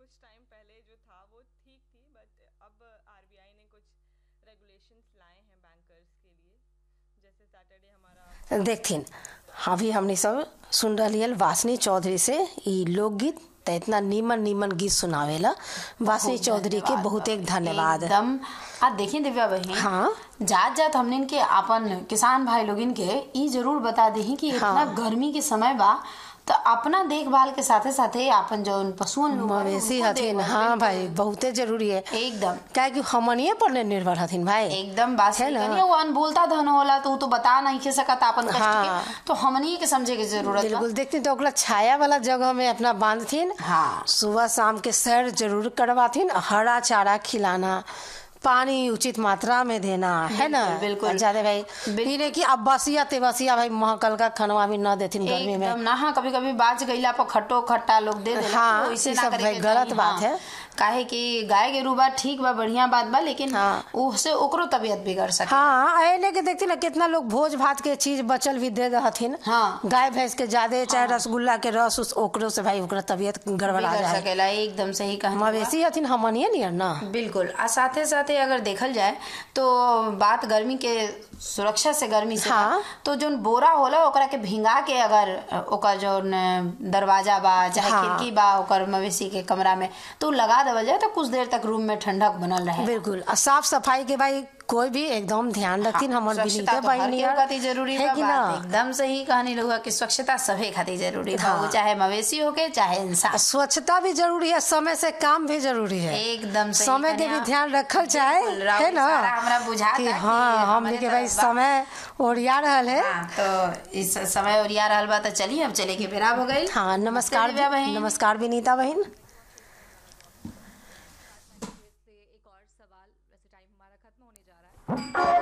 कुछ टाइम पहले जो था वो ठीक थी बट अब आरबीआई ने कुछ रेगुलेशंस लाए हैं बैंकर्स के लिए जैसे सैटरडे हमारा देखथिन अभी हमने सब सुन रही वासनी चौधरी से ई लोकगीत त इतना नीमन नीमन गीत सुनावेला वासनी चौधरी के बहुत एक धन्यवाद एकदम आ देखिए दिव्या बहन हाँ जात जात हमने के आपन किसान भाई लोगिन के ई जरूर बता दही कि इतना गर्मी के समय बा तो अपना देखभाल के साथे साथे आपन जो पशुअन लोग बाड़े, मवेशी उनको हथिन देखभाल हाँ भी भाई बहुते जरूरी है एकदम क्या कि हमनिए पर नहीं निर्भर हथिन भाई एकदम बात है सही ना? कही वो अनबोलता धन होला तो उ तो बता नहीं के सकत आपन कष्ट हाँ। के तो हमनी के समझे के जरूरत बा बिल्कुल देखती तो ओकरा छाया वाला जगह में अपना बांधथिन हाँ सुबह शाम के सैर जरूर करवाथिन हरा चारा खिलाना पानी उचित मात्रा में देना है ना बिल्कुल। ज्यादा भाई बिल- ये नहीं कि अब बसिया तेबसिया भाई महकल का खनवा भी न देथिन गर्मी में एकदम ना हाँ कभी कभी बाच गईला पर खट्टो खट्टा लोग दे देला हाँ, तो वैसे ई ना सब करे भाई के गलत चाही, बात हाँ। है। काहे कि गाय के रूबा ठीक बा बढ़िया बात बा लेकिन हाँ। उससे ओकरो तबीयत बिगड़ सके हाँ ऐने के देखती ना कितना लोग भोज भात के चीज बचल भी दे हथिन हाँ। गाय भैंस के ज्यादा चाहे रसगुल्ला के रस उस ओकरो से भाई ओकरा तबीयत गड़बड़ा बिगड़ जाए सकेला एकदम सही कहना मवेशी हथिन हमनिए नियर ना बिल्कुल आ साथे साथे अगर देखल जाए तो बात गर्मी के सुरक्षा से गर्मी से हाँ। बा, तो जोन बोरा होला ओकरा के भिंगा के अगर ओकर जोन दरवाजा बा चाहे हाँ। खिड़की बा ओकर मवेशी के कमरा में तो उ लगा देवल जाए तो कुछ देर तक रूम में ठंडक बनल रहे बिल्कुल और साफ सफाई के भाई कोई भी एकदम ध्यान रखतीन हमर स्वच्छता बिनीते तो हर बहिनी केहू खातिर जरूरी है बा कि बात ना एकदम सही कहानी लोग कि स्वच्छता सभे खातिर जरूरी बा हाँ। वो चाहे मवेशी होके चाहे इंसान स्वच्छता भी जरूरी है समय से काम भी जरूरी है एकदम सही समय के भी कन्या। ध्यान रखल चाहे बिल्कुल, राउर है ना इशारा हमरा बुझाता कि कि हाँ हमने हमरे के भाई तरफ बा। समय ओरिया रहल है हाँ, तो इस समय ओरिया रहल बा तो चलिए अब चले के बेरा हो गई हाँ नमस्कार दिव्या बहन। नमस्कार विनीता बहन से एक और सवाल वैसे टाइम हमारा खत्म होने जा रहा है